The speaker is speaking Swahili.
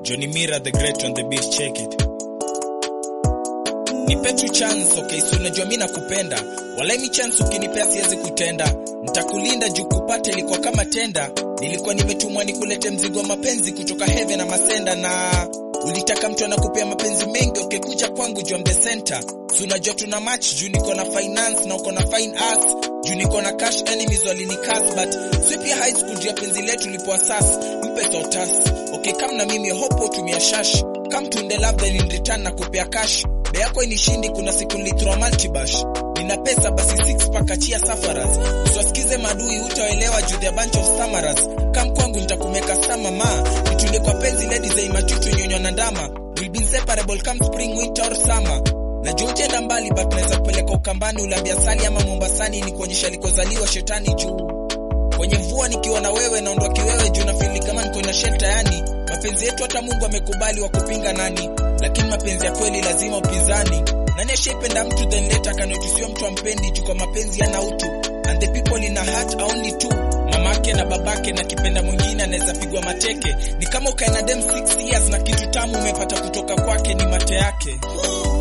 Johnny Mira the great on the beat check it. Nipe tu chance okay, so unajua mimi nakupenda. Walai mi chance ukinipea siwezi kutenda. Nitakulinda juu kupata ilikuwa kama tenda. Nilikuwa nimetumwa nikulete mzigo wa mapenzi kutoka heaven na masenda na ulitaka mtu anakupea mapenzi mengi okay, kuja kwangu juu I'm the center. Si unajua tuna match juu niko na finance na uko na fine arts juu niko na cash enemies walinikas but si pia high school juu ya penzi letu lipoa sas mpe sotas okay come na mimi hopo tumia shash come to the love then in return na kupea cash be yako inishindi kuna siku nilithrow multibash nina pesa basi six pack achia safaras usiwasikize madui utaelewa juu the bunch of samaras come kwangu nitakumeka sama ma nitulie kwa penzi lady za imachuchu nyonyo na ndama will be inseparable come spring winter or summer najua utaenda mbali but naweza kupeleka ukambani ulambia sali ama mombasani ni kuonyesha alikozaliwa shetani juu kwenye mvua nikiwa na wewe naondoa kiwewe juu nafili kama niko na shelter yani mapenzi yetu hata mungu amekubali wa kupinga nani lakini mapenzi ya kweli lazima upinzani nani ashaipenda mtu then later kanotusio mtu ampendi juu kwa mapenzi yana utu and the people in a heart are only two mamake na babake na kipenda mwingine anaweza pigwa mateke ni kama ukae na dem 6 years na kitu tamu umepata kutoka kwake ni mate yake